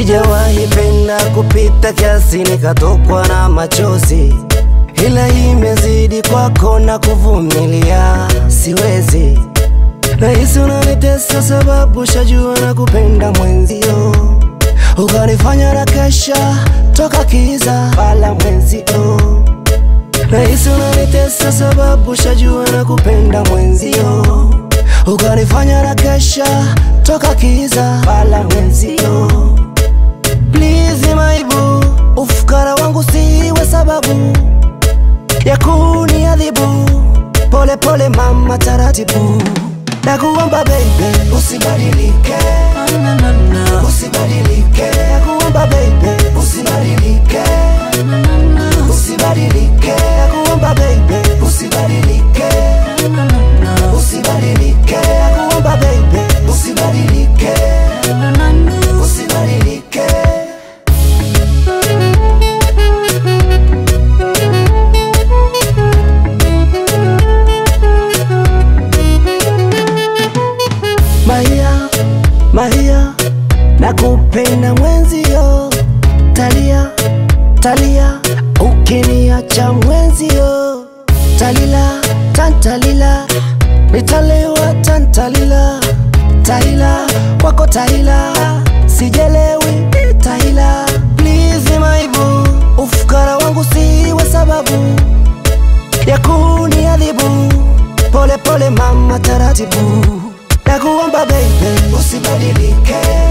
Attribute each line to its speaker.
Speaker 1: Sijawahi penda kupita kiasi nikatokwa na machozi, ila imezidi kwako na kuvumilia siwezi. Nahisi unanitesa sababu shajua na kupenda mwenzio, ukanifanya na kesha toka kiza wala mwenzio. Nahisi unanitesa sababu shajua na kupenda mwenzio, ukanifanya na kesha toka kiza wala mwenzio. Please maibu, ufukara wangu siwe sababu ya kuniadhibu. Pole pole mama, taratibu nakuomba baby, usibadilike, usibadilike, nakuomba baby, usibadilike, usibadilike, nakuomba baby, usibadilike, usibadilike, nakuomba baby, usibadilike, usibadilike. Maia, Maia, nakupenda mwenzio, talia, talia, ukiniacha mwenzio, talila, tantalila, nitalewa tantalila, tahila, kwako tahila, sijelewi tahila, please maibu, ufukara wangu siwe sababu ya kuniadhibu. Pole pole mama, taratibu, nakuomba baby, usibadilike,